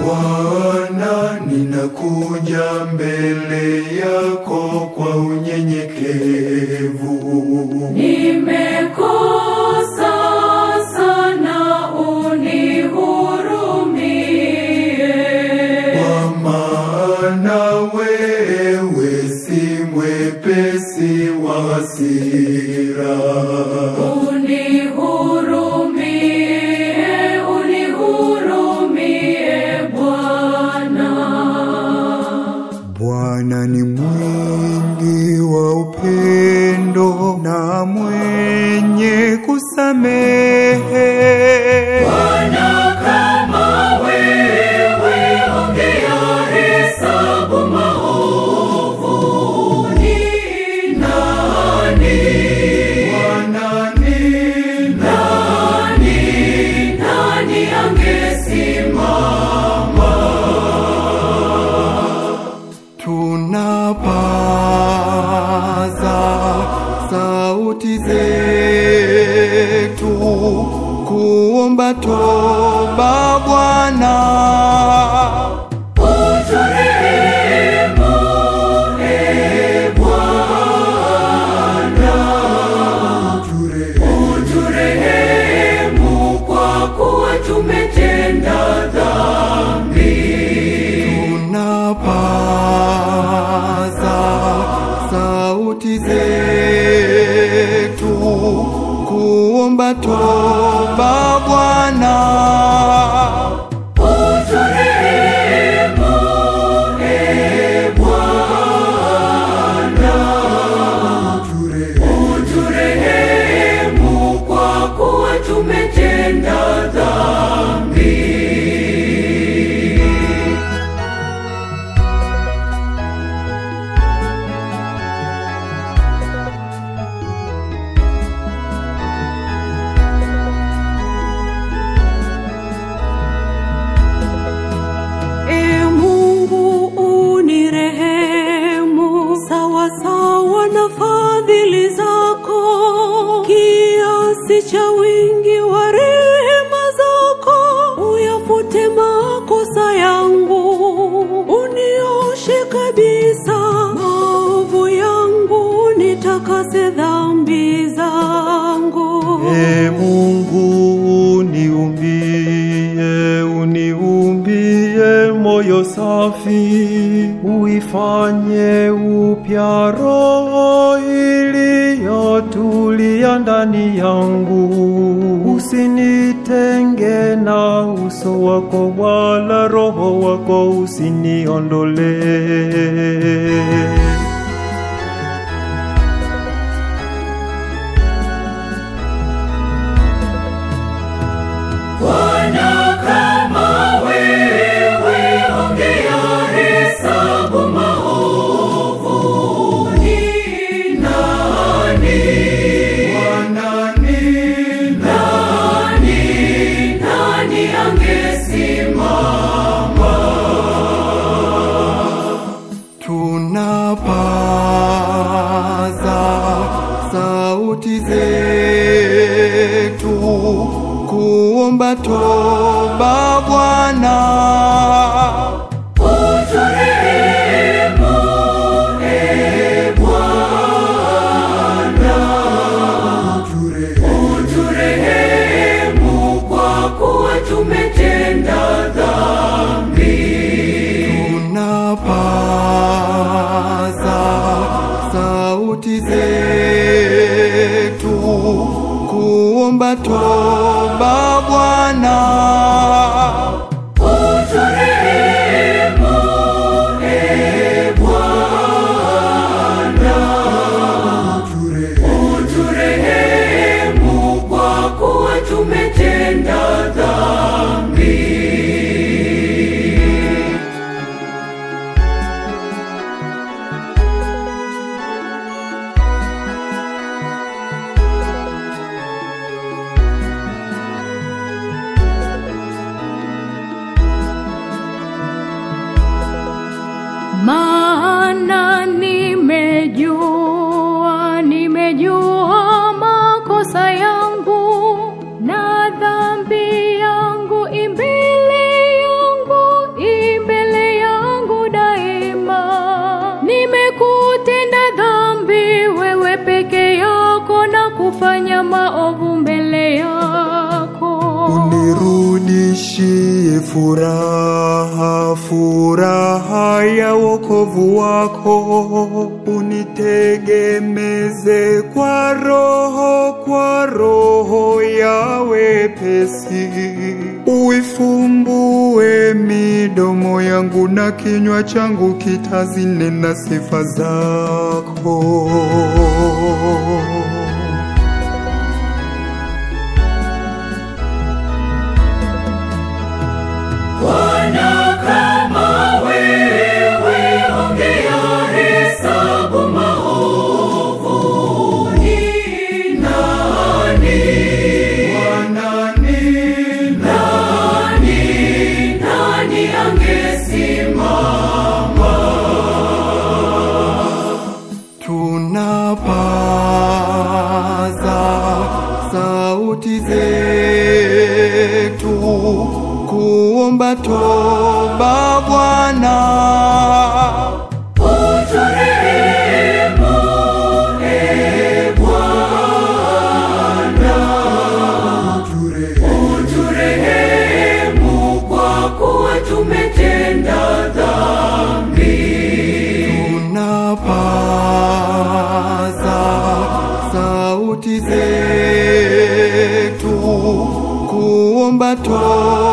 Bwana, ninakuja mbele yako kwa unyenyekevu. Nimekosa sana, unihurumie. Kwa maana wewe si mwepesi wa hasira. Unihurumie, unihurumie Bwana. Bwana ni mwingi wa upendo na mwenye kusamehe. Bwana kama wewe, ungeyahesabu maovu, ni nani? Bwana ni Nani, nani angesimama? tunapaza sauti zetu kuomba toba Bwana. Uturehemu, ee Bwana. Uturehemu kwa kuwa tumetenda dhambi. Tunapaza sauti zetu kuomba toba Bwana. Uturehemu, ee Bwana. Uturehemu kwa kuwa tumetenda dhambi. E Mungu unirehemu sawa sawa na fadhili zako, kiasi cha wingi wa rehema zako, uyafute makosa yangu, unioshe kabisa maovu yangu, nitakase dhambi zangu. E Mungu uniumbie, uniumbie moyo safi, uifanye upya roho iliyotulia ndani yangu. Usinitenge na uso wako, wala roho wako usiniondolee. Bwana kama wewe, ungeyahesabu maovu, ni nani? Nani, nani angesimama? tunapaza sauti zetu kuomba toba Bwana. Uturehemu, ee Bwana. Uturehemu kwa kuwa tumetenda dhambi. Tunapaza sauti zetu kuomba toba Bwana. Uturehemu, ee Bwana. Uturehemu kwa kuwa tumetenda dhambi. unirudishie furaha, furaha ya wokovu wako, unitegemeze kwa roho, kwa roho ya wepesi, uifumbue midomo yangu na kinywa changu kitazinena sifa zako. Bwana kama wewe, ongea hesabu maovu. Ni nani? Nani, nani angesimama? tunapaza sauti zetu kuomba toba Bwana, Uturehemu, ee Bwana. Uturehemu kwa kuwa tumetenda dhambi. tunapaza sauti zetu kuomba toba